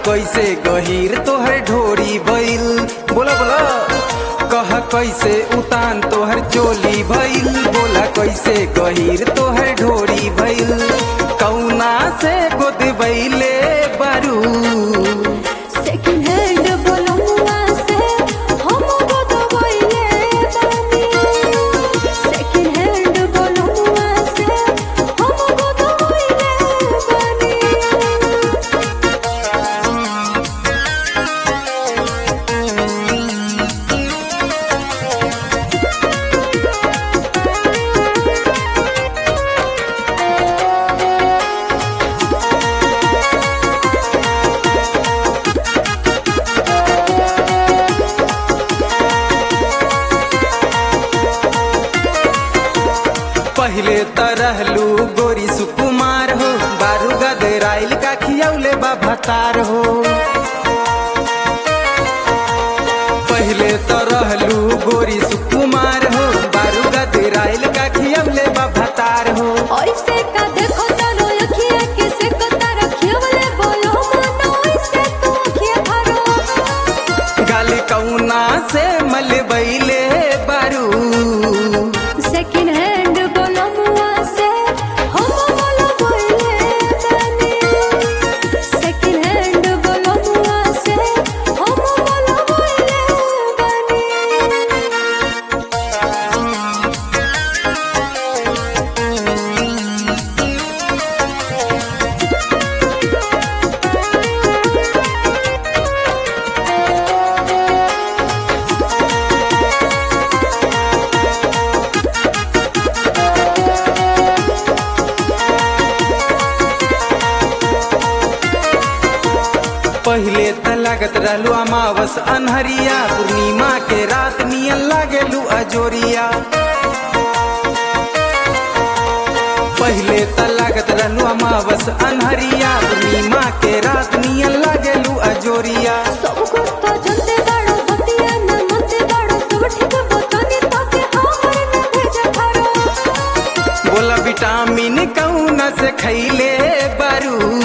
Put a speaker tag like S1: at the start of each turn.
S1: कैसे गहीर तोहर ढोरी भइल बोला बोला कह कैसे उतान तोहर चोली भइल बोला कैसे गहीर तोहर ढोरी भइल कौना से गोद बैले बारू
S2: सेकंड हैंड बोलमुआ से हम गोदवैले बानी सेकंड हैंड बोलमुआ से हम गोदवैले बानी
S1: पहले त रहलू गोरी सुकुमार हो बारू गदराइल का खियौले बाभतार हो पहले त रहलू गोरी सुकुमार हो बारू गदराइल का खियौले बाभतार हो
S2: ऐसे का देखो तारो अखिया के से को तारो खियवले बोलो मनो ऐसे तो अखिया भरो
S1: गाली कौना से मलबैले बारू
S2: सेकंड हैंड बोलमुआ से हम बोलो बोले बानी सेकंड हैंड बोलमुआ से हम बोलो बोले बानी
S1: पहले त लागत रहलू अमावस अनहरिया पूर्णिमा के रात नियन लागेलू अजोरिया पहले त लागत रहलू अमावस अनहरिया पूर्णिमा के रात नियन लागेलू अजोरिया
S2: सब कुछ तो जनते बाड़ो बतिया न मनते बाड़ो सब ठीक बतानी ताके हमर न भेज थारो
S1: बोला विटामिन कौन से खैले बारू